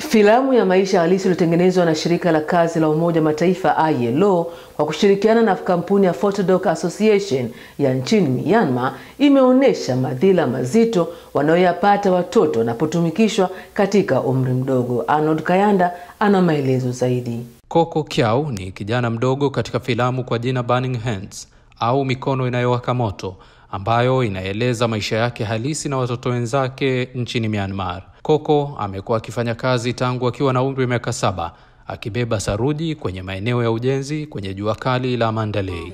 Filamu ya maisha halisi iliyotengenezwa na shirika la kazi la Umoja Mataifa ILO kwa kushirikiana na kampuni ya Photodoc Association ya nchini Myanmar imeonyesha madhila mazito wanayoyapata watoto wanapotumikishwa katika umri mdogo. Arnold Kayanda ana maelezo zaidi. Coco Kyau ni kijana mdogo katika filamu kwa jina Burning Hands au mikono inayowaka moto ambayo inaeleza maisha yake halisi na watoto wenzake nchini Myanmar. Coco amekuwa akifanya kazi tangu akiwa na umri wa miaka saba akibeba saruji kwenye maeneo ya ujenzi kwenye jua kali la Mandalay.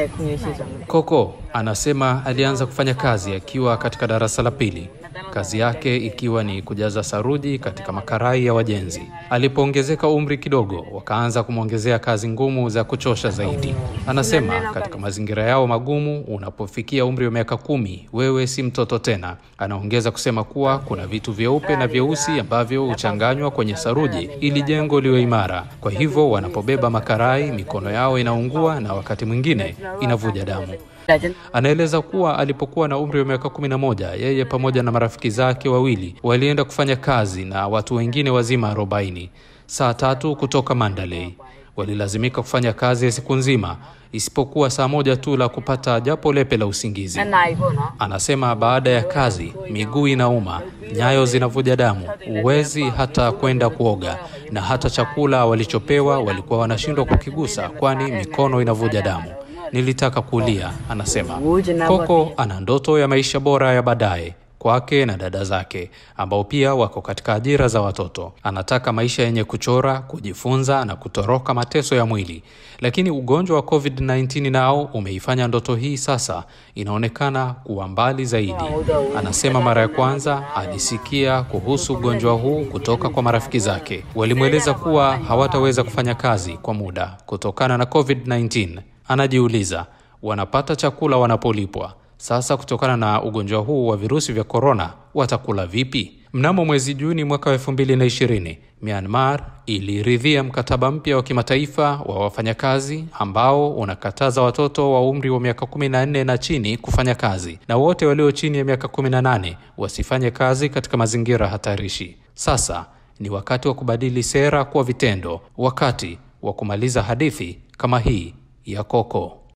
Coco anasema alianza kufanya kazi akiwa katika darasa la pili, kazi yake ikiwa ni kujaza saruji katika makarai ya wajenzi. Alipoongezeka umri kidogo, wakaanza kumwongezea kazi ngumu za kuchosha zaidi. Anasema katika mazingira yao magumu, unapofikia umri wa miaka kumi, wewe si mtoto tena. Anaongeza kusema kuwa kuna vitu vyeupe na vyeusi ambavyo huchanganywa kwenye saruji ili jengo liwe imara. Kwa hivyo wanapobeba makarai, mikono yao inaungua na wakati mwingine inavuja damu. Anaeleza kuwa alipokuwa na umri wa miaka kumi na moja yeye pamoja na marafiki zake wawili walienda kufanya kazi na watu wengine wazima arobaini saa tatu kutoka Mandalay. Walilazimika kufanya kazi ya siku nzima isipokuwa saa moja tu la kupata japo lepe la usingizi. Anasema baada ya kazi miguu inauma, nyayo zinavuja damu, huwezi hata kwenda kuoga, na hata chakula walichopewa walikuwa wanashindwa kukigusa, kwani mikono inavuja damu. Nilitaka kulia, anasema. Coco ana ndoto ya maisha bora ya baadaye kwake na dada zake ambao pia wako katika ajira za watoto. Anataka maisha yenye kuchora, kujifunza na kutoroka mateso ya mwili, lakini ugonjwa wa COVID-19 nao umeifanya ndoto hii sasa inaonekana kuwa mbali zaidi. Anasema mara ya kwanza alisikia kuhusu ugonjwa huu kutoka kwa marafiki zake, walimweleza kuwa hawataweza kufanya kazi kwa muda kutokana na COVID-19. Anajiuliza, wanapata chakula wanapolipwa sasa kutokana na ugonjwa huu wa virusi vya korona watakula vipi? Mnamo mwezi Juni mwaka wa elfu mbili na ishirini Myanmar iliridhia mkataba mpya wa kimataifa wa wafanyakazi ambao unakataza watoto wa umri wa miaka kumi na nne na chini kufanya kazi na wote walio chini ya miaka kumi na nane wasifanye kazi katika mazingira hatarishi. Sasa ni wakati wa kubadili sera kwa vitendo, wakati wa kumaliza hadithi kama hii ya Coco.